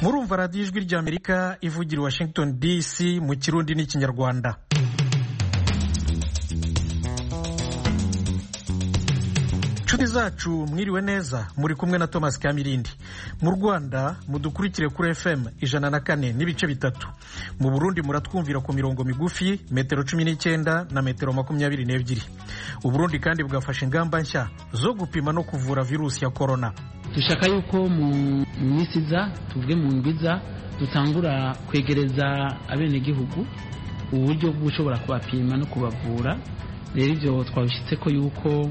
murumva radiyo ijwi ry'amerika ivugira i washington dc mu kirundi n'ikinyarwanda inshuti zacu mwiriwe neza muri kumwe na thomas kamirindi mu rwanda mudukurikire kuri fm ijana na kane n'ibice bitatu mu burundi muratwumvira ku mirongo migufi metero cumi n'icyenda na metero makumyabiri n'ebyiri uburundi kandi bwafashe ingamba nshya zo gupima no kuvura virusi ya korona dushaka yuko mu minsi iza tuvuge mu ndwiza dutangura kwegereza abenegihugu uburyo bw'ushobora kubapima no kubavura rero ibyo twabishyitse ko yuko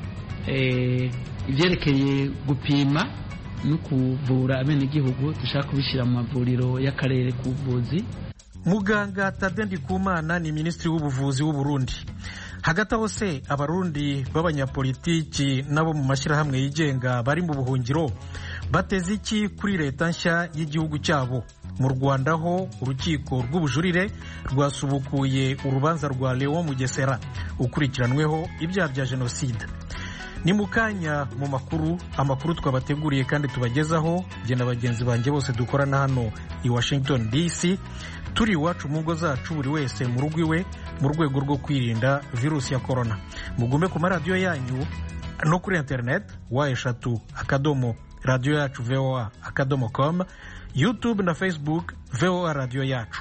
ibyerekeye gupima no kuvura abenegihugu dushaka kubishyira mu mavuriro y'akarere k'ubuvuzi muganga tade ndikumana ni minisitiri w'ubuvuzi w'u Burundi hagati aho se abarundi b'abanyapolitiki n'abo mu mashyirahamwe yigenga bari mu buhungiro bateze iki kuri leta nshya y'igihugu cyabo mu rwanda ho urukiko rw'ubujurire rwasubukuye urubanza rwa leon mugesera ukurikiranweho ibyaha bya jenoside ni mu kanya mu makuru amakuru twabateguriye kandi tubagezaho jye na bagenzi banjye bose dukorana hano i washington dc turi iwacu mu ngo zacu buri wese mu rugo iwe mu rwego rwo kwirinda virusi ya korona mugume ku maradiyo yanyu no kuri interineti wa eshatu akadomo radiyo yacu voa akadomo com youtube na facebook voa radiyo yacu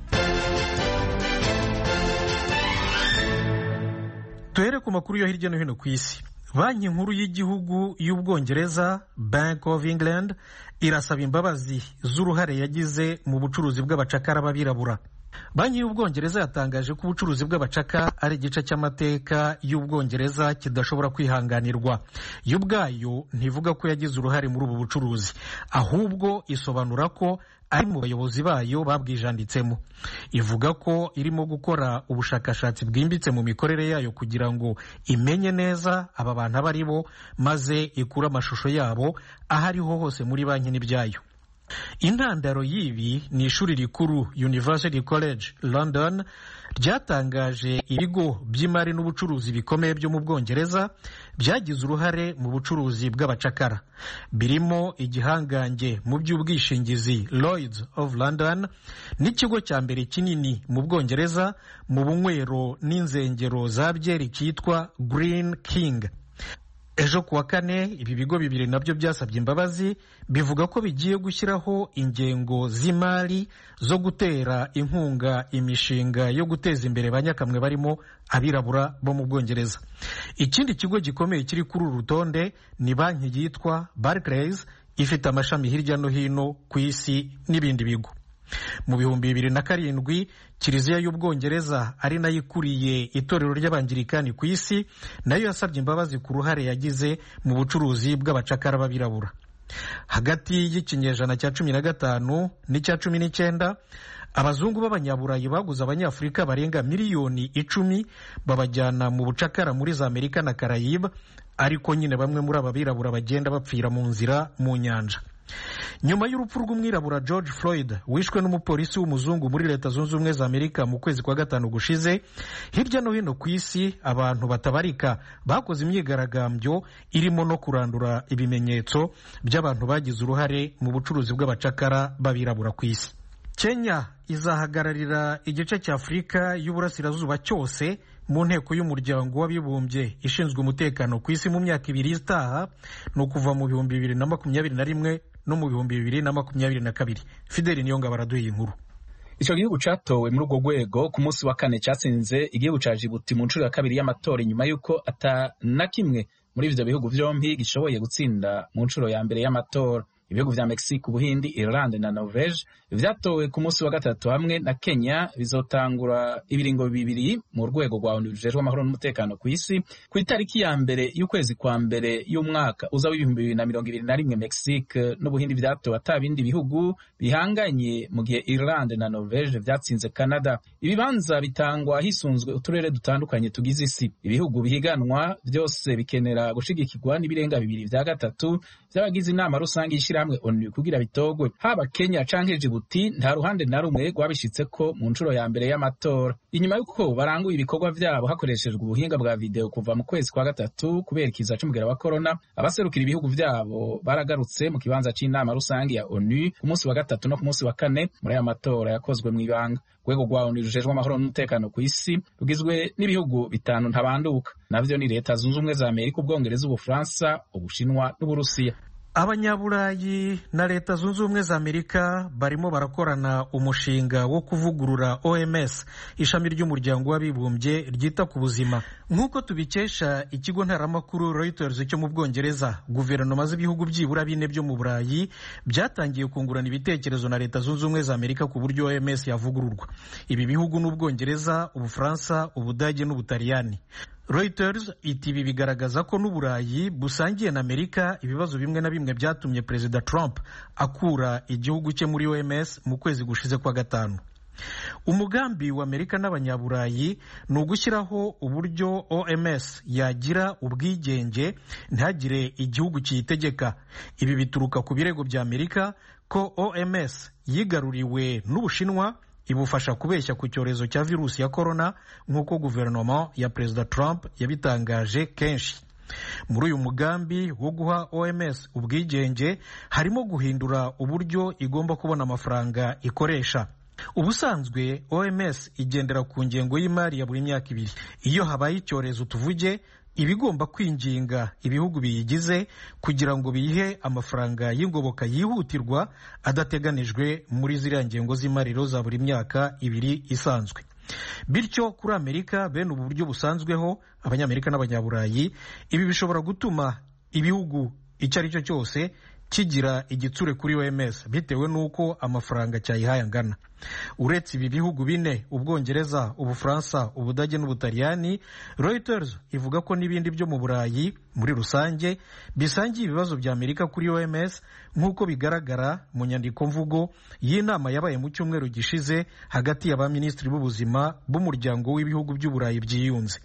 duhere ku makuru yo hirya no hino ku isi banki nkuru y'igihugu y'ubwongereza bank of england irasaba imbabazi z'uruhare yagize mu bucuruzi bw'abacakara b'abirabura banki y'ubwongereza yatangaje ko ubucuruzi bw'abacaka ari igice cy'amateka y'ubwongereza kidashobora kwihanganirwa yo ubwayo ntivuga ko yagize uruhare muri ubu bucuruzi ahubwo isobanura ko ari mu bayobozi bayo babwijanditsemo ivuga ko irimo gukora ubushakashatsi bwimbitse mu mikorere yayo kugira ngo imenye neza aba bantu abo ari bo maze ikure amashusho yabo aho ariho hose muri banki n'ibyayo intandaro y'ibi ni ishuri rikuru University College London ryatangaje ibigo by'imari n'ubucuruzi bikomeye byo mu bwongereza byagize uruhare mu bucuruzi bw'abacakara birimo igihangange mu by'ubwishingizi Lloyds of London n'ikigo cya mbere kinini mu bwongereza mu bunywero n'inzengero za byeri cyitwa Green King ejo kuwa kane ibi bigo bibiri nabyo byasabye imbabazi bivuga ko bigiye gushyiraho ingengo z'imari zo gutera inkunga imishinga yo guteza imbere banyakamwe barimo abirabura bo mu bwongereza ikindi kigo gikomeye kiri kuri uru rutonde ni banki yitwa Barclays ifite amashami hirya no hino ku isi n'ibindi bigo mu bihumbi bibiri na karindwi kiliziya y'ubwongereza ari nayo ikuriye itorero ry'abangirikani ku isi nayo yasabye imbabazi ku ruhare yagize mu bucuruzi bw'abacakara b'abirabura hagati y'ikinyejana cya cumi na gatanu n'icya cumi n'icyenda abazungu b'abanyaburayi baguze abanyafurika barenga miliyoni icumi babajyana mu bucakara muri za amerika na karayiba ariko nyine bamwe muri aba birabura bagenda bapfira mu nzira mu nyanja nyuma y'urupfu rw'umwirabura george floyd wishwe n'umupolisi w'umuzungu muri leta zunze ubumwe za amerika mu kwezi kwa gatanu gushize hirya no hino ku isi abantu batabarika bakoze imyigaragambyo irimo no kurandura ibimenyetso by'abantu bagize uruhare mu bucuruzi bw'abacakara b'abirabura ku isi kenya izahagararira igice cya afurika y'uburasirazuba cyose mu nteko y'umuryango w'abibumbye ishinzwe umutekano ku isi mu myaka ibiri itaha ni ukuva mu bihumbi bibiri na makumyabiri na rimwe no mu bihumbi bibiri na makumyabiri na kabiri fideli niyonga baraduha inkuru icyo gihugu catowe muri urwo rwego ku munsi wa kane cyatsinze igihugu ca jibuti mu nshuro ya kabiri y'amatora inyuma y'uko ata na kimwe muri ivyo bihugu vyompi gishoboye gutsinda mu nshuro ya mbere y'amatora ibihugu vya mexique ubuhindi irlande na norvege vyatowe ku munsi wa gatatu hamwe na kenya bizotangura ibiringo bibiri mu rwego rwa onu rujejwe amahoro n'umutekano ku isi ku itariki ya mbere y'ukwezi kwa mbere y'umwaka uza w'ibihumbi bibiri na mirongo ibiri na rimwe mexique n'ubuhindi vyatowe ata bindi bihugu bihanganye mu gihe irlande na norvege vyatsinze canada ibibanza bitangwa hisunzwe uturere dutandukanye tugize isi ibihugu bihiganwa vyose bikenera gushigikirwa n'ibirenga bibiri vya gatatu vy'abagize inama rusange y'ishira ishirahamwe onu kugira bitogwe haba kenya canke jibuti nta ruhande na rumwe rwabishitseko mu nshuro ya mbere y'amatora inyuma y'uko baranguye ibikorwa vyabo hakoreshejwe ubuhinga bwa video kuva mu kwezi kwa gatatu kubera ikiza c'umugera wa korona abaserukira ibihugu vyabo baragarutse mu kibanza c'inama rusange ya onu ku munsi wa gatatu no ku munsi wa kane muri aya matora yakozwe mw'ibanga urwego rwa onu rujejwe amahoro n'umutekano ku isi rugizwe n'ibihugu bitanu ntabanduka navyo ni leta zunze ubumwe za amerika ubwongereza ubufaransa ubushinwa n'uburusiya abanyaburayi na leta zunze ubumwe za amerika barimo barakorana umushinga wo kuvugurura oms ishami ry'umuryango w'abibumbye ryita ku buzima nk'uko tubikesha ikigo ntaramakuru reuters cyo mu bwongereza guverinoma z'ibihugu byibura bine byo mu burayi byatangiye kungurana ibitekerezo na leta zunze ubumwe za amerika ku buryo oms yavugururwa ibi bihugu ni ubwongereza ubufaransa ubudage n'ubutaliyani Reuters iti ibi bigaragaza ko n'uburayi busangiye na amerika ibibazo bimwe na bimwe byatumye perezida trump akura igihugu cye muri oms mu kwezi gushize kwa gatanu umugambi wa amerika n'abanyaburayi ni ugushyiraho uburyo oms yagira ubwigenge ntihagire igihugu kiyitegeka ibi bituruka ku birego bya amerika ko oms yigaruriwe n'ubushinwa ibufasha kubeshya ku cyorezo cya virusi ya korona nk'uko guverinoma ya perezida trump yabitangaje kenshi muri uyu mugambi wo guha oms ubwigenge harimo guhindura uburyo igomba kubona amafaranga ikoresha ubusanzwe oms igendera ku ngengo y'imari ya buri myaka ibiri iyo habaye icyorezo tuvuge iba igomba kwinginga ibihugu biyigize kugira ngo biyihe amafaranga y'ingoboka yihutirwa adateganijwe muri ziriya ngengo z'imari za buri myaka ibiri isanzwe bityo kuri amerika bene ubu buryo busanzweho abanyamerika n'abanyaburayi ibi bishobora gutuma ibihugu icyo ari cyo cyose kigira igitsure kuri oms bitewe n'uko amafaranga cyayihaye angana uretse ibi bihugu bine ubwongereza ubufaransa ubudage n'ubutaliyani reuters ivuga ko n'ibindi byo mu burayi muri rusange bisangiye ibibazo bya amerika kuri oms nk'uko bigaragara mu nyandiko mvugo y'inama yabaye mu cyumweru gishize hagati ya ba minisitiri b'ubuzima b'umuryango w'ibihugu by'uburayi byiyunze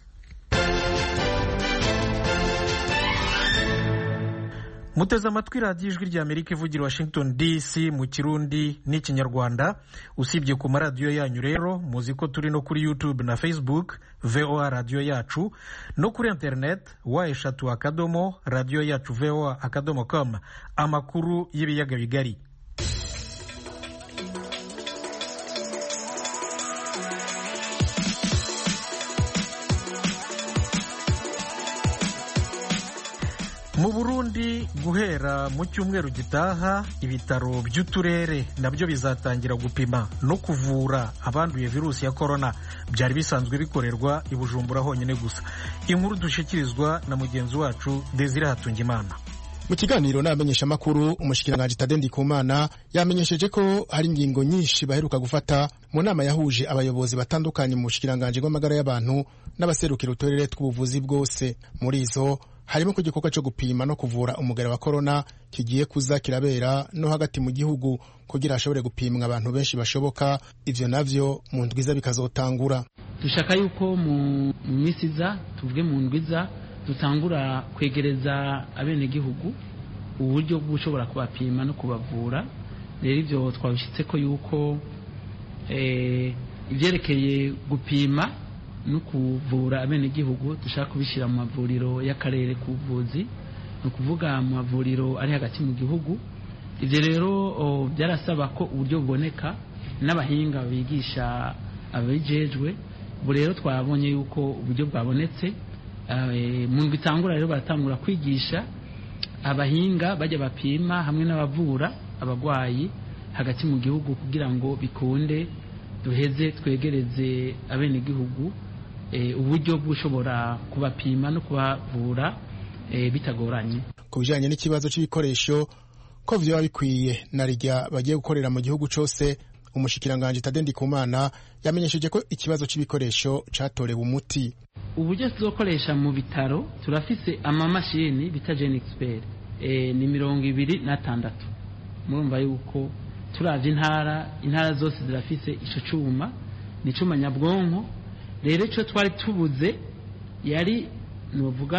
muteze amatwi radiyo ijwi rya amerika ivugira washington dc mu kirundi n'ikinyarwanda usibye ku maradiyo yanyu rero muzi ko turi no kuri youtube na facebook voa radiyo yacu no kuri internet wa eshatu akadomo radiyo yacu voa akadomo com amakuru y'ibiyaga bigari mu burundi guhera mu cyumweru gitaha ibitaro by'uturere nabyo bizatangira gupima no kuvura abanduye virusi ya korona byari bisanzwe bikorerwa i bujumbura honyine gusa inkuru dushyikirizwa na mugenzi wacu desire hatungimana mu kiganiro n'abamenyeshamakuru umushikiranganji Tade Ndikumana yamenyesheje ko hari ingingo nyinshi baheruka gufata mu nama yahuje abayobozi batandukanye mu bushikiranganji bw'amagara y'abantu n'abaserukira uturere tw'ubuvuzi bwose muri izo harimo ku gikorwa cyo gupima no kuvura umugara wa korona kigiye kuza kirabera no hagati mu gihugu kugira hashobore gupimwa abantu benshi bashoboka ivyo navyo mu ndwiza bikazotangura dushaka yuko mu minsi iza tuvuge mu ndwiza dutangura kwegereza abenegihugu uburyo bw'ushobora kubapima no kubavura rero ibyo twabishyitse ko yuko ibyerekeye gupima no kuvura abenegihugu dushaka kubishyira mu mavuriro y'akarere k'ubuvuzi ni ukuvuga mu mavuriro ari hagati mu gihugu ibyo rero byarasaba ko uburyo buboneka n'abahinga bigisha ababijejwe ubu rero twabonye yuko uburyo bwabonetse mu bitangura rero baratangura kwigisha abahinga bajya bapima hamwe n'abavura abarwayi hagati mu gihugu kugira ngo bikunde duheze twegereze abenegihugu uburyo bw'ushobora kubapima no kubavura bitagoranye ku bijyanye n'ikibazo cy'ibikoresho ko byaba bikwiye na rijya bagiye gukorera mu gihugu cyose umushikiranganji Tade Ndikumana yamenyesheje ko ikibazo cy'ibikoresho cyatorewe umuti uburyo tuzokoresha mu bitaro turafise amamashini bita Gen Expert e, ni mirongo ibiri n'atandatu murumva yuko turavye intara intara zose zirafise ico cuma ni cuma nyabwonko rero ico twari tubuze yari novuga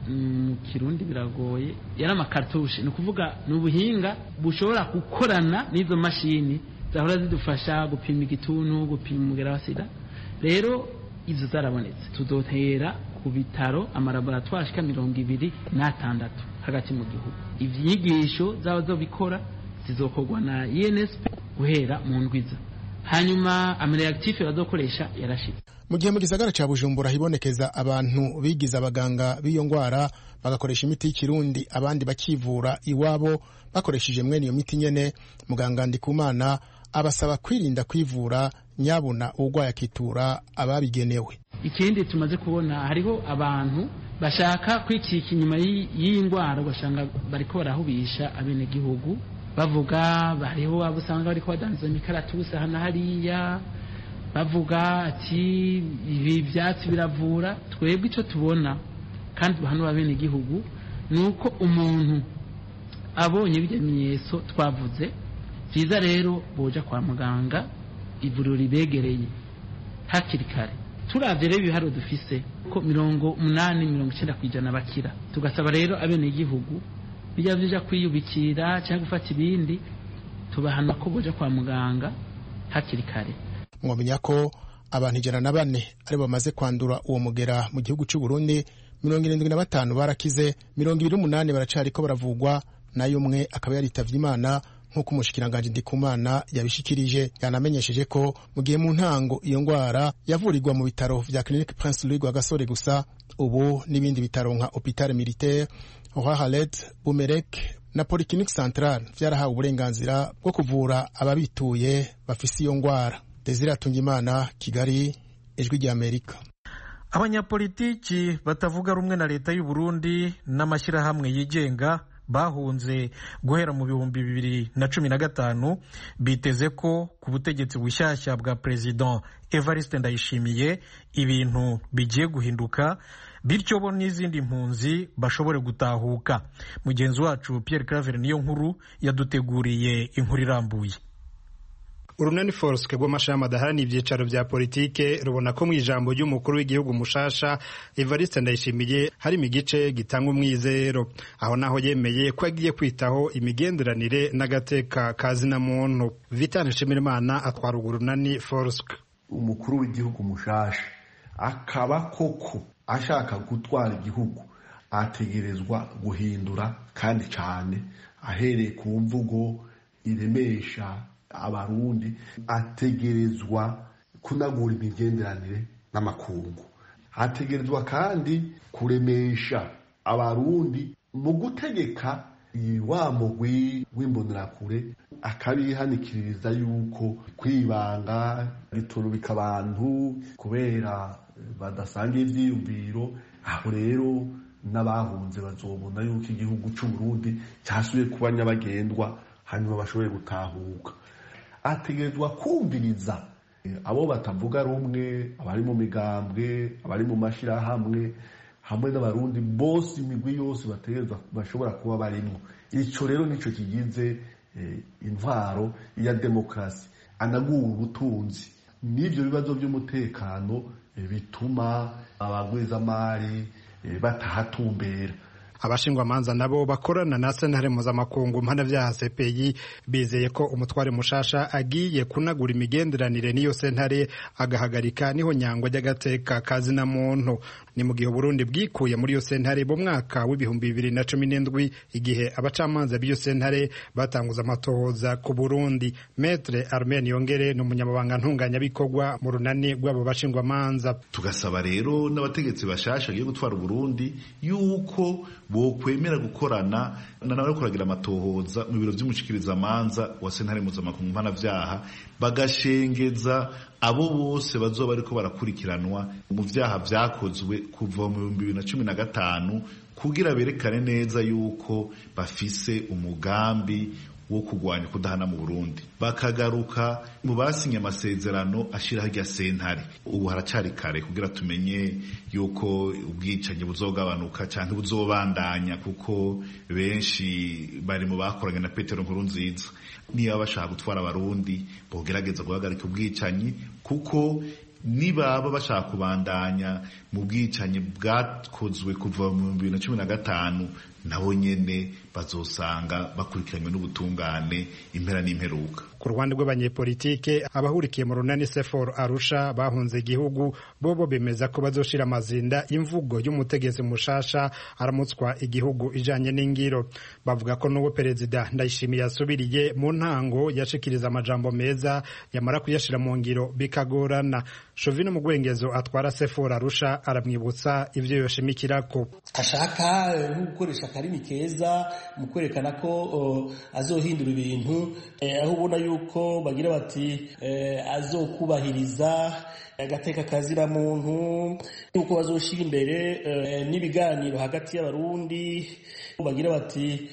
mu kirundi biragoye yari amakartushe ni ukuvuga ni ubuhinga bushobora gukorana n'izo mashini zahora zidufasha gupima igituntu gupima umugera wa sida rero izo zarabonetse tudotera ku bitaro amalaboratwari ashika mirongo ibiri n'atandatu hagati mu gihugu ivyigisho zaba zo bikora zizokorwa na UNSP guhera mu ndwiza hanyuma amareaktife bazokoresha yarashitse mu gihe mu gisagara ca bujumbura hibonekeza abantu bigize abaganga b'iyo ngwara bagakoresha imiti y'ikirundi abandi bakivura iwabo bakoresheje mwene iyo miti nyene muganga ndikumana abasaba kwirinda kwivura nyabuna urwaye akitura ababigenewe ikindi tumaze kubona hariho abantu bashaka kwikika inyuma y'iyi ndwara ugasanga bariko barahubisha abenegihugu bavuga hariho abo usanga bariko badandaza imikaratusi aha na hariya bavuga ati ibi byatsi biravura twebwe icyo tubona kandi hano abenegihugu ni uko umuntu abonye bijya bimenyetso twavuze byiza rero boja kwa muganga ivuriro ribegereye hakiri kare turavye rero ibiharo dufise ko mirongo umunani mirongo icenda ku ijana bakira tugasaba rero abenegihugu bijya bija kwiyubikira cyangwa gufata ibindi tubahana ko boja kwa muganga hakiri kare mwamenya ko abantu ijana na bane aribo bamaze kwandura uwo mugera mu gihugu cy'u Burundi mirongo irindwi na batanu barakize mirongo ibiri n'umunani baracariko baravugwa nayo umwe akaba yaritavye imana nk'uko umushikiranganji ndikumana yabishikirije yanamenyesheje ko mu gihe mu ntango iyo ngwara yavurirwa mu bitaro vya clinique prince louis rwagasore gusa ubu n'ibindi bitaro nka hôpital militaire rohalet bumerek na polyclinique centrale vyarahawe uburenganzira bwo kuvura ababituye bafise iyo ngwara desire atungimana kigali ijwi ry'amerika abanyapolitiki batavuga rumwe na leta y'u Burundi n'amashyirahamwe yigenga bahunze guhera mu bihumbi bibiri na cumi na gatanu biteze ko ku butegetsi bushyashya bwa perezida evariste ndayishimiye ibintu bigiye guhinduka bityo bo n'izindi mpunzi bashobore gutahuka mugenzi wacu Pierre Claver niyo nkuru yaduteguriye inkuru irambuye urunani forske rw'amashami adaharanira ibyicaro bya politike rubona ko mu ijambo ry'umukuru w'igihugu mushasha evariste ndayishimiye harimo igice gitanga umwizero aho naho yemeye ko agiye kwitaho imigenderanire n'agateka ka zina muntu vitane nshimirimana atwara urwo runani forske umukuru w'igihugu mushasha akaba koko ashaka gutwara igihugu ategerezwa guhindura kandi cyane ahereye ku mvugo iremesha abarundi ategerezwa kunagura imigenderanire n'amakungu ategerezwa kandi kuremesha abarundi mu gutegeka wa mugwi w'imbonerakure akabihanikiririza yuko kwibanga biturubika abantu kubera badasanga ivyiyumviro aho rero n'abahunze bazobona yuko igihugu c'uburundi cyasubiye kuba nyabagendwa hanyuma bashobore gutahuka ategerezwa kumviriza abo batavuga rumwe abari mu migambwe abari mu mashyirahamwe hamwe n'abarundi bose imigwi yose bategerezwa bashobora kuba barimo icyo rero nicyo kigize intwaro ya demokarasi anagura ubutunzi n'ibyo bibazo by'umutekano bituma abagwizamari batahatumbera abashingwamanza nabo bakorana na sentare mpuzamakungu mpanavyaha CPI bizeye ko umutware mushasha agiye kunagura imigenderanire n'iyo sentare agahagarika niho nyangwa ry'agateka kazina muntu ni mu gihe Burundi bwikuye muri iyo sentare mu mwaka w'ibihumbi bibiri na cumi n'indwi igihe abacamanza b'iyo sentare batanguza amatohoza ku Burundi Maître Armen Yongere ni umunyamabanga ntunganyabikorwa mu runani rw'abo bashingwamanza tugasaba rero n'abategetsi bashasha bagiye gutwara Burundi yuko bokwemera gukorana nawe kuragira amatohoza mu biro by'umushikirizamanza wa sentare mpuzamakungu mpanavyaha bagashengeza abo bose bazoba bariko barakurikiranwa mu vyaha vyakozwe kuva mu bihumbi bibiri na cumi na gatanu kugira berekane neza yuko bafise umugambi wo kurwanya kudahana mu Burundi bakagaruka mu basinye amasezerano ashiraho irya sentare ubu haracari kare kugira tumenye yuko ubwicanyi buzogabanuka canke buzobandanya kuko benshi bari mu bakoranye na Petero Nkurunziza niba bashaka gutwara abarundi bogerageza guhagarika ubwicanyi kuko nibaba bashaka kubandanya mu bwicanyi bwakozwe kuva mu bibiri na cumi na gatanu nabo nyene bazosanga bakurikiranywe n'ubutungane impera n'imperuka ku ruhande rw'abanyepolitike abahurikiye mu runani sefor arusha bahunze igihugu bobo bemeza ko bazoshira amazinda imvugo y'umutegetsi mushasha aramutswa igihugu ijanye n'ingiro bavuga ko n'uwo perezida ndayishimiye yasubiriye mu ntango yashikiriza amajambo meza yamara kuyashira mu ngiro bikagorana shovino mu gwengezo atwara sefor arusha aramwibutsa ivyo yoshimikirako ashaka nko gukoresha akarimi keza mu kwerekana ko uh, azohindura ibintu eh, aho ubona yuko bagira bati eh, azokubahiriza agateka kazira muntu yuko bazoshira imbere eh, n'ibiganiro hagati y'abarundi bagira bati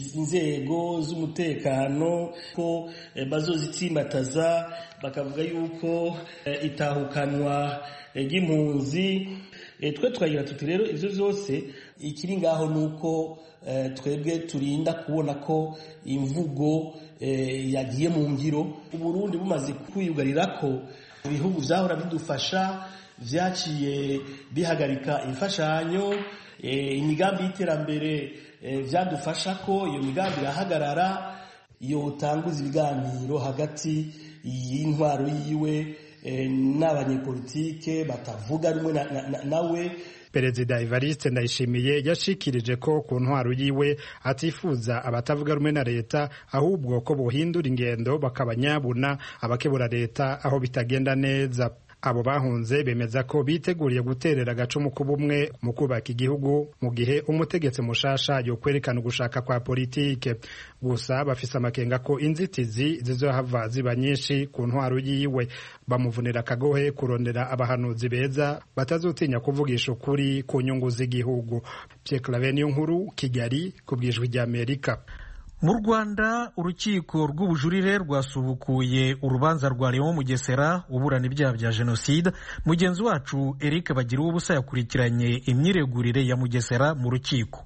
inzego z'umutekano ko eh, bazozitsimbataza bakavuga yuko eh, itahukanwa ry'impunzi eh, twe tukagira tuti rero ivyo vyose ikiri ngaho nuko eh, twebwe turinda kubona ko imvugo eh, yagiye mu ngiro uburundi bumaze kwiyugarira ko ibihugu vyahora bidufasha vyaciye bihagarika imfashanyo eh, imigambi y'iterambere eh, vyadufasha ko iyo migambi irahagarara yotanguza ibiganiro hagati y'intwaro yiwe eh, n'abanyepolitike batavuga rumwe nawe na, na, na perezida evariste ndayishimiye yashikirije ko ku ntwaro yiwe atifuza abatavuga rumwe na leta ahubwo ko bohindura ingendo bakabanyabuna abakebura leta aho bitagenda neza abo bahunze bemeza ko biteguriye guterera agacumu k'ubumwe mu kubaka igihugu mu gihe umutegetsi mushasha yokwerekana ugushaka kwa politike gusa bafise amakenga ko inzitizi zizohava ziba nyinshi ku ntwaro yiwe bamuvunira akagohe kurondera abahanuzi beza batazotinya kuvugisha ukuri ku nyungu z'igihugu Pierre Claver niyo nkuru Kigali ku bwijwi ry'Amerika mu rwanda urukiko rw'ubujurire rwasubukuye urubanza rwa leon mugesera uburana ibyaha bya jenoside mugenzi wacu eric bagira ubusa yakurikiranye imyiregurire ya mugesera mu rukiko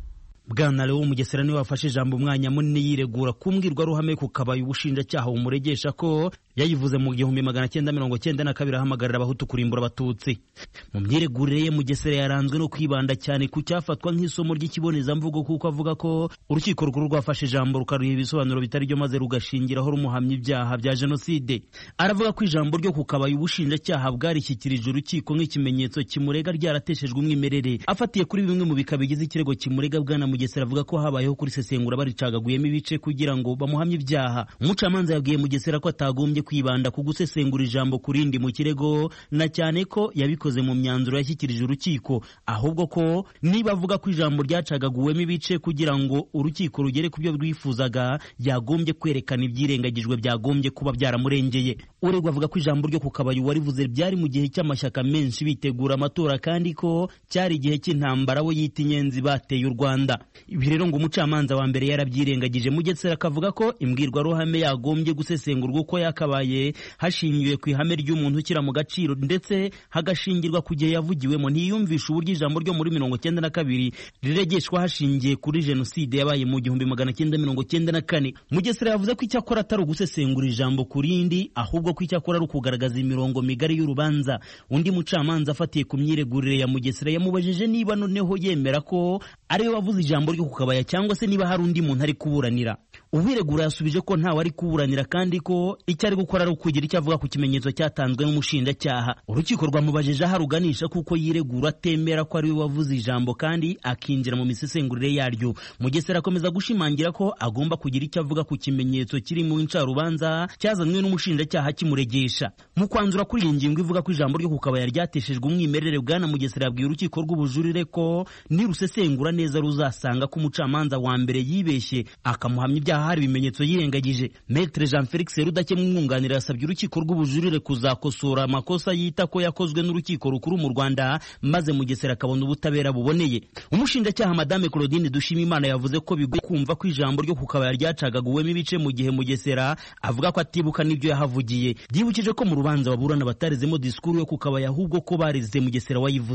bwana lewo mugesera niwe wafashe ijambo umwanya munini yiregura ku mbwirwaruhame ku kabaye ubushinjacyaha bumuregesha ko yayivuze mu gihumbi magana cyenda mirongo cyenda na kabiri ahamagarira abahutu kurimbura abatutsi mu myiregurire ye mugesera yaranzwe no kwibanda cyane ku cyafatwa nk'isomo ry'ikibonezamvugo kuko avuga ko urukiko rukuru rwafashe ijambo rukaruha ibisobanuro bitari byo maze rugashingiraho rumuhamya ibyaha bya jenoside aravuga ko ijambo ryo ku kabaye ubushinjacyaha bwarishyikirije urukiko nk'ikimenyetso kimurega ryarateshejwe umwimerere afatiye kuri bimwe mu bika bigize ikirego kimurega bwana mugesera avuga ko habayeho kurisesengura baricagaguyemo ibice kugira ngo bamuhamye ibyaha umucamanza yabwiye mugesera ko atagombye kwibanda ku gusesengura ijambo ku rindi mu kirego na cyane ko yabikoze mu myanzuro yashyikirije urukiko ahubwo ko niba avuga ko ijambo ryacagaguwemo ibice kugira ngo urukiko rugere ku byo rwifuzaga yagombye kwerekana ibyirengagijwe byagombye kuba byaramurengeye uregwa avuga ko ijambo ryo ku kabaye warivuze byari mu gihe cy'amashyaka menshi bitegura amatora kandi ko cyari igihe cy'intambara we yita inyenzi bateye u rwanda ibi rero ngo umucamanza wa mbere yarabyirengagije mugesera akavuga ko imbwirwaruhame yagombye gusesengurwa uko yakabaye hashingiwe ku ihame ry'umuntu ushyira mu gaciro ndetse hagashingirwa ku gihe yavugiwemo ntiyumvisha uburyo ijambo ryo muri mirongo cyenda na kabiri riregeshwa hashingiye kuri jenoside yabaye mu gihumbi magana cyenda mirongo cyenda na kane mugesera yavuze ko icyakora atari ugusesengura ijambo ku rindi ahubwo ko icyakora ari ukugaragaza imirongo migari y'urubanza undi mucamanza afatiye ku myiregurire ya mugesera yamubajije niba noneho yemera ko ariwe wavuze ijambo ryo ku kabaya cyangwa se niba hari undi muntu ari kuburanira uwiregura yasubije ko ntawe ari kuburanira kandi ko icyo ari gukora ari ukugira icyo avuga ku kimenyetso cyatanzwe n'umushinjacyaha urukiko rwamubajije aho aruganisha kuko yiregura atemera ko ariwe wavuze ijambo kandi akinjira mu misesengurire yaryo mugesera akomeza gushimangira ko agomba kugira icyo avuga ku kimenyetso kiri mu ncarubanza cyazanwe n'umushinjacyaha kimuregesha mu kwanzura kuri iyi ngingo ivuga ko ijambo ryo ku kabaya ryateshejwe umwimerere bwana mugesera yabwiye urukiko rw'ubujurire ko nirusesengura neza ruzasanga ko umucamanza wa mbere yibeshye akamuhamya ibyaha hari ibimenyetso yirengagije Maître Jean Felix Rudakemwa umwunganira yasabye urukiko rw'ubujurire kuzakosora amakosa yita ko yakozwe n'urukiko rukuru mu Rwanda maze Mugesera akabona ubutabera buboneye umushinjacyaha Madame Claudine Dushimimana yavuze ko bigoye kumva ko ijambo ryo ku kabaya ryacagaguwemo ibice mu gihe Mugesera avuga ko atibuka n'ibyo yahavugiye byibukije ko mu rubanza baburana batarezemo disikuru yo ku kabaya ahubwo ko bareze Mugesera wayivuze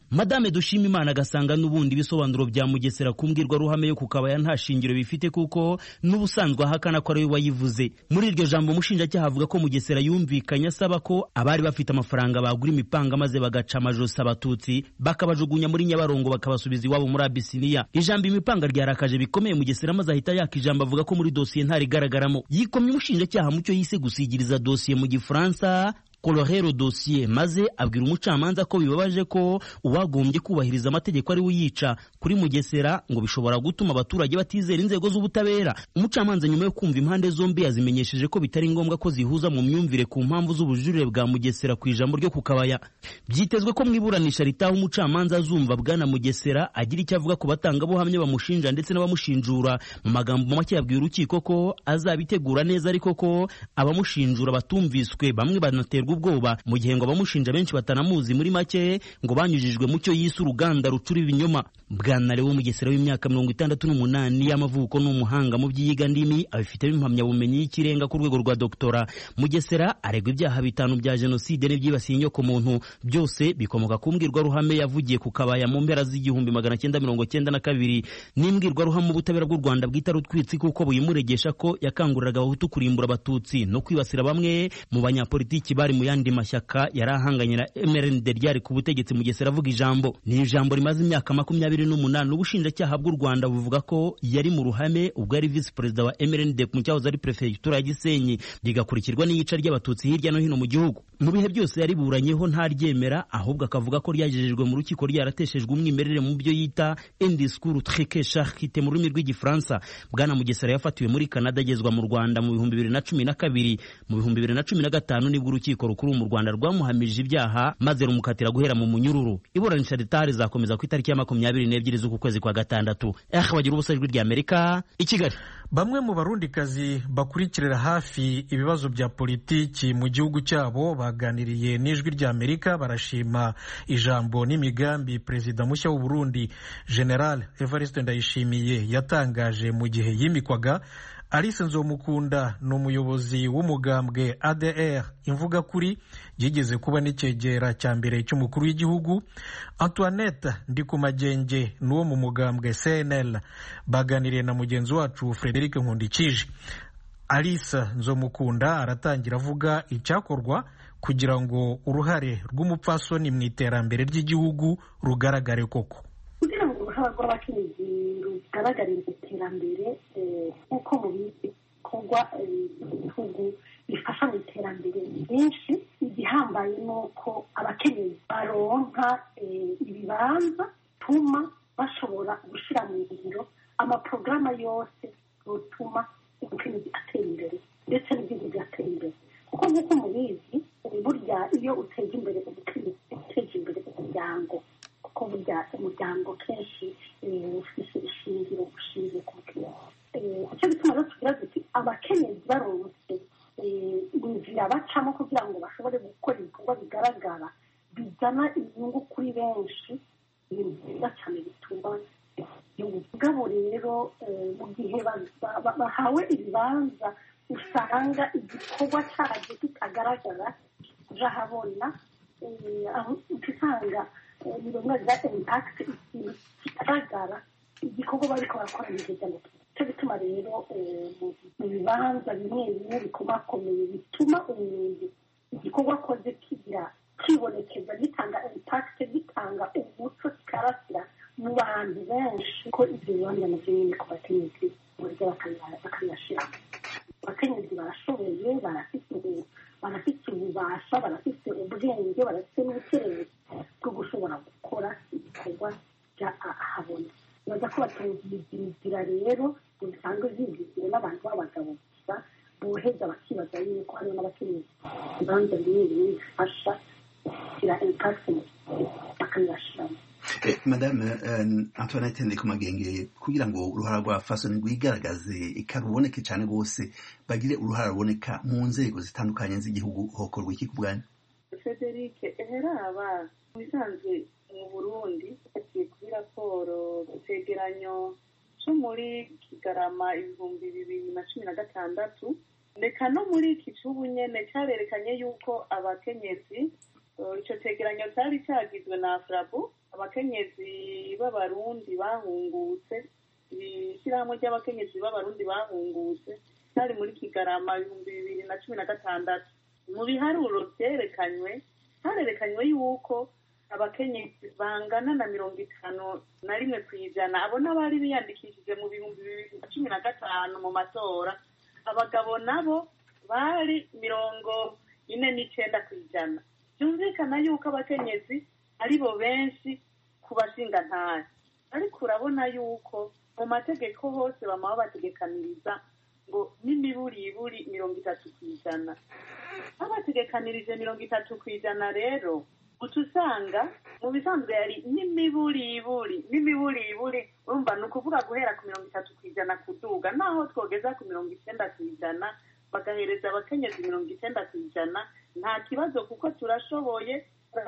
madame dushimimana agasanga n'ubundi ibisobanuro bya mugesera ku mbwirwaruhame yo ku kabaya nta shingiro bifite kuko n'ubusanzwe ahakana ko ari we wayivuze muri iryo jambo umushinjacyaha avuga ko mugesera yumvikanye asaba ko abari bafite amafaranga bagura imipanga maze bagaca amajosi abatutsi bakabajugunya muri nyabarongo bakabasubiza iwabo muri abisiniya ijambo imipanga ryarakaje bikomeye mugesera maze ahita yaka ijambo avuga ko muri dosiye ntarigaragaramo yikomye umushinjacyaha mu cyo yise gusigiriza dosiye mu gifaransa kolorero dosiye maze abwira umucamanza ko bibabaje ko uwagombye kubahiriza amategeko ari we uyica kuri mugesera ngo bishobora gutuma abaturage batizera inzego z'ubutabera umucamanza nyuma yo kumva impande zombi yazimenyesheje ko bitari ngombwa ko zihuza mu myumvire ku mpamvu z'ubujurire bwa mugesera ku ijambo ryo ku kabaya byitezwe ko mu iburanisha ritaha umucamanza azumva bwana mugesera agira icyo avuga ku batangabuhamya bamushinja ndetse n'abamushinjura mu magambo make yabwiye urukiko ko azabitegura neza ariko ko abamushinjura batumviswe bamwe banaterwa ubwoba mu gihe ngo abamushinja benshi batanamuzi muri make ngo banyujijwe mu cyo yise uruganda rucura ibinyoma bwana lewo mugesera w'imyaka mirongo itandatu n'umunani y'amavuko ni umuhanga mu by'iyiga ndimi abifitemo impamyabumenyi y'ikirenga ku rwego rwa doktora mugesera aregwa ibyaha bitanu bya jenoside n'ibyibasiye inyokomuntu byose bikomoka ku mbwirwaruhame yavugiye ku kabaya mu mpera z'igihumbi magana cyenda mirongo cyenda na kabiri n'imbwirwaruhame ubutabera bw'u rwanda bwita rutwitsi kuko buyimuregesha ko yakanguriraga abahutu kurimbura abatutsi no kwibasira bamwe mu banyapolitiki bari mu yandi mashyaka yari ahanganye na MRND ryari ku butegetsi Mugesera avuga ijambo ni ijambo rimaze imyaka makumyabiri n'umunani ubushinjacyaha bw'u Rwanda buvuga ko yari mu ruhame ubwo yari visi perezida wa MRND mu cyahoze ari perefegitura ya Gisenyi rigakurikirwa n'iyica ry'abatutsi hirya no hino mu gihugu mu bihe byose yariburanyeho ntaryemera ahubwo akavuga ko ryagejejwe mu rukiko ryarateshejwe umwimerere mu byo yita indiscours très charité mu rurimi rw'igifaransa bwana Mugesera yafatiwe muri Canada agezwa mu Rwanda mu bihumbi bibiri na cumi na kabiri mu bihumbi bibiri na cumi na gatanu nibwo urukiko rukuru mu Rwanda rwamuhamije ibyaha maze rumukatira guhera mu munyururu iburanisha ritaha rizakomeza ku itariki ya makumyabiri n'ebyiri z'uku kwezi kwa gatandatu eh bagira ubusa ijwi rya Amerika i Kigali bamwe mu barundikazi bakurikirira hafi ibibazo bya politiki mu gihugu cyabo baganiriye n'ijwi rya Amerika barashima ijambo n'imigambi perezida mushya w'u Burundi General Evariste Ndayishimiye yatangaje mu gihe yimikwaga Alice Nzomukunda ni umuyobozi w'umugambwe ADR imvuga kuri yigeze kuba n'icyegera cya mbere cy'umukuru w'igihugu Antoinette Ndikumagenge ni uwo mu mugambwe CNL baganiriye na mugenzi wacu Frederic Nkundikije Alice Nzomukunda aratangira avuga icyakorwa kugira ngo uruhare rw'umupfasoni mu iterambere ry'igihugu rugaragare koko kugira ngo uruhare rw'abakenyezi rugaragarire iterambere nk'uko mu bikorwa ibihugu bifasha mu iterambere byinshi igihambaye ni uko abakenyezi baronka ibibanza bituma bashobora gushyira mu ngiro amaporogaramu yose rutuma umukenyezi atera imbere ndetse n'igihugu bigatera imbere kuko nk'uko mubizi burya iyo uteza imbere umukenyezi uteje imbere umuryango kuko burya umuryango kenshi ufite ishingiro ushingiye ku mukenyezi icyo bituma rero tugira duti abakenyezi baronse inzira bacamo kugira ngo bashobore gukora ibikorwa bigaragara bizana inyungu kuri benshi ni byiza cyane bituma ubwabo rero mu gihe bahawe ibibanza usanga igikorwa cyabyo kitagaragara urahabona usanga ni bimwe bya impakiti ikintu kigaragara igikorwa bariko barakora neza ngo cyo gituma rero mu bibanza bimwe bimwe bikomakomeye bituma umuntu igikorwa akoze kigira kibonekeza gitanga impakiti gitanga umuco kikarasira mu bantu benshi ko ibyo bibanza navyo nyine ku bakenyezi burya bakabiyashiramo abakenyezi barashoboye barafite barafite ububasha barafite ubwenge barafite n'ubukererezi bwo gushobora gukora ibikorwa bya ahabona baza ko batumvira inzira rero ngo bisanzwe zibwizire n'abantu b'abagabo gusa boheza bakibaza yuko hariho n'abakenyezi ibibanza bimwe bimwe bifasha kugira impakiti bakabibashiramo madame antoinette ndikumagenge kugira ngo uruhara rwa fasoni rwigaragaze ikaruboneke cyane rwose bagire uruhara ruboneka mu nzego zitandukanye z'igihugu hokorwa iki ku bwanyu frederic eheraba mu bisanzwe mu burundi hagiye kuri raporo icegeranyo cyo muri kigarama ibihumbi bibiri na cumi na gatandatu reka no muri iki cy'ubu nyene cyarerekanye yuko abakenyezi icyo cegeranyo cyari cyagizwe na afrabu abakenyezi b'abarundi bahungutse ishyirahamwe ry'abakenyezi b'abarundi bahungutse cyari muri kigarama ibihumbi bibiri na cumi na gatandatu mu biharuro byerekanywe harerekanywe yuko abakenyezi bangana na mirongo itanu na rimwe ku ijana abo n'abari biyandikishije mu bihumbi bibiri na cumi na gatanu mu matora abagabo nabo bari mirongo ine n'icenda ku ijana byumvikana yuko abakenyezi ari bo benshi ku bashingantahe ariko urabona yuko mu mategeko hose bama babategekaniriza ngo n'imiburiburi mirongo itatu ku ijana babategekanirije mirongo itatu ku ijana rero uca usanga mu bisanzwe yari n'imiburiburi n'imiburiburi urumva ni ukuvuga guhera ku mirongo itatu ku ijana kuduga naho twogeza ku mirongo icyenda ku ijana bagahereza abakenyezi mirongo icyenda ku ijana nta kibazo kuko turashoboye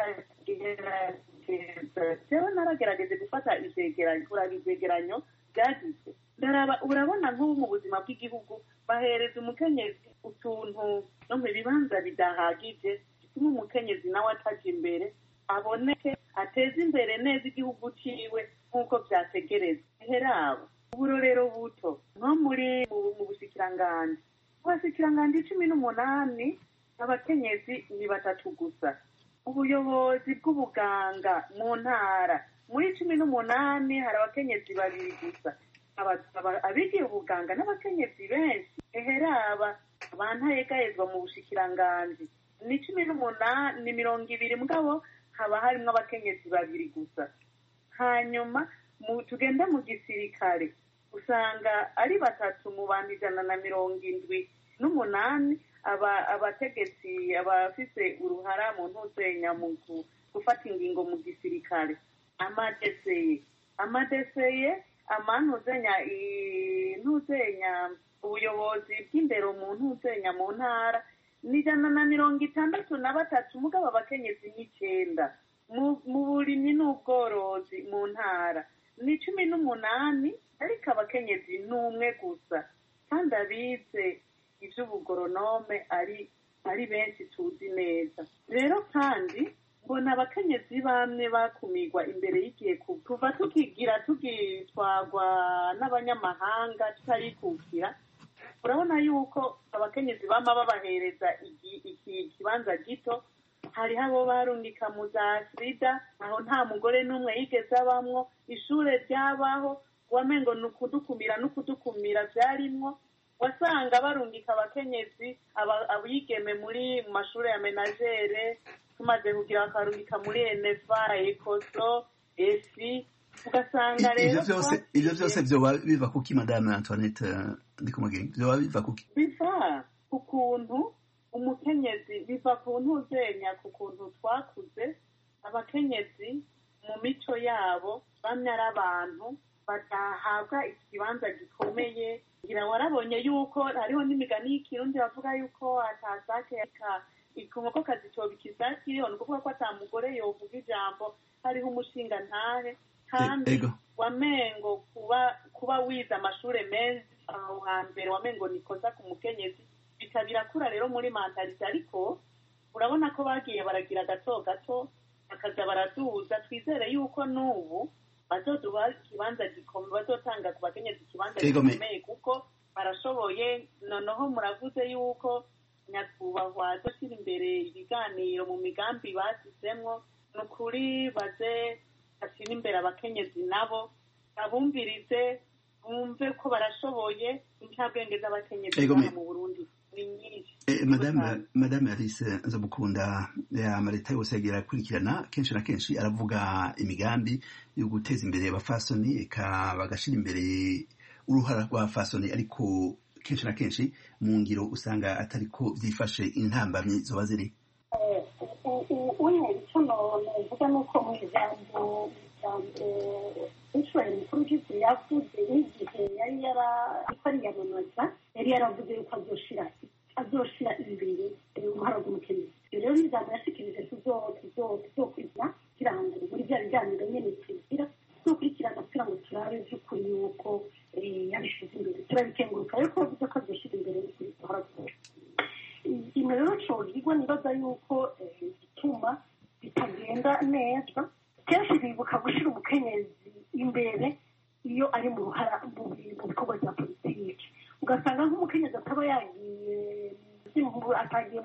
rero naragerageje gufata ivyegeranyo kuraba ivyegeranyo byagize ndaraba urabona nk'ubu mu buzima bw'igihugu bahereza umukenyezi utuntu no mu bibanza bidahagije bituma umukenyezi nawe ataja imbere aboneke ateze imbere neza igihugu ciwe nk'uko vyategerezwa herabo uburorero buto nko muri mu bushikiranganji mu bashikiranganji cumi n'umunani abakenyezi ni batatu gusa ubuyobozi bw'ubuganga mu ntara muri cumi n'umunani hari abakenyezi babiri gusa abigiye ubuganga n'abakenyezi benshi eheraba bantayegayezwa mu bushikiranganji ni cumi n'umunani ni mirongo ibiri mugabo haba harimwo abakenyezi babiri gusa hanyuma tugenda mu gisirikare usanga ari batatu mu bantu ijana na mirongo indwi n'umunani abategetsi abafise uruhara mu ntuzenya mu gufata ingingo mu gisirikare amadeseye amadeseye amantuzenya ntuzenya ubuyobozi bw'indero mu ntuzenya mu ntara ni ijana na mirongo itandatu na batatu mugabo abakenyezi n'icenda mu burimyi n'ubworozi mu ntara ni cumi n'umunani ariko abakenyezi ni umwe gusa kandi abize iby'ubugoronome ari ari benshi tuzi neza rero kandi mbona abakenyezi bamwe bakumirwa imbere y'igihe kuva tukigira tugitwagwa n'abanyamahanga tutarikukira urabona yuko abakenyezi bama babahereza iki kibanza gito hariho abo barungika mu za sida aho nta mugore n'umwe yigeze abamwo ishure ryabaho wamengo ni ukudukumira n'ukudukumira byarimwo wasanga barungika abakenyezi abigeme muri mu mashuri ya menagere tumaze kugira bakarungika muri enefa ekoso esi ugasanga rero ivyo vyose vyoba biva kuki madame antoinette ndikumugenge vyoba biva kuki biva ku kuntu umukenyezi biva ku ntuzenya ku kuntu twakuze abakenyezi mu mico yabo bamwe ari abantu badahabwa ikibanza gikomeye ngira warabonye yuko hariho n'imigani y'ikirundi bavuga yuko atasake inkoko kazitoba ikisake iriho ni ukuvuga ko ata mugore yovuga ijambo hariho umushinga ntahe kandi wamengo kuba kuba wize amashure menshi aho hambere wamengo nikoza ku mukenyezi bika birakura rero muri mentalite ariko urabona ko bagiye baragira gato gato bakaza baraduza twizere yuko n'ubu bazoduha ikibanza gikomeye bazotanga ku bakenyezi ikibanza gikomeye kuko barashoboye noneho muravuze yuko nyakubahwa dushyira imbere ibiganiro mu migambi basizemwo ni ukuri baze bashyira imbere abakenyezi nabo abumvirize bumve ko barashoboye incabwenge z'abakenyezi baba mu burundi ni nyinshi madame madame alice nzamukunda amaleta yose yagiye arakurikirana kenshi na kenshi aravuga imigambi yo guteza imbere abafasoni eka bagashyira imbere uruhara rw'abafasoni ariko kenshi na kenshi mu ngiro usanga atariko byifashe intambamyi zoba ziri uyu icyo navuga ni uko mu ijambo inshuro mukuru w'igihugu yavuze n'igihe yari yariyamamaza yari yaravuze yuko azoshira azoshira imbere uruhara rw'umukenyezi ibyo rero n'ijambo yashikirije tuzokurikira kugira ngo muri bya biganiro nyene tugira tuzokurikirana kugira ngo turabe by'ukuri yuko yabishize imbere turabikenguruka ariko bavuze ko azoshira imbere uruhara rw'umukenyezi ikintu rero cogirwa nibaza yuko gituma bitagenda neza kenshi bibuka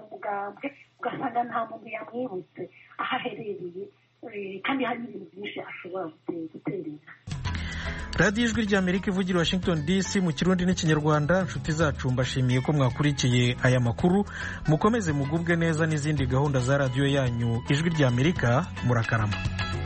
umugambwe ugasanga nta muntu yamwibutse aho aherereye kandi hari n'ibintu byinshi ashobora guterera radiyo ijwi ry'amerika ivugira washington dc mu kirundi n'ikinyarwanda inshuti zacu mbashimiye ko mwakurikiye aya makuru mukomeze mugubwe neza n'izindi gahunda za radiyo yanyu ijwi ry'amerika murakarama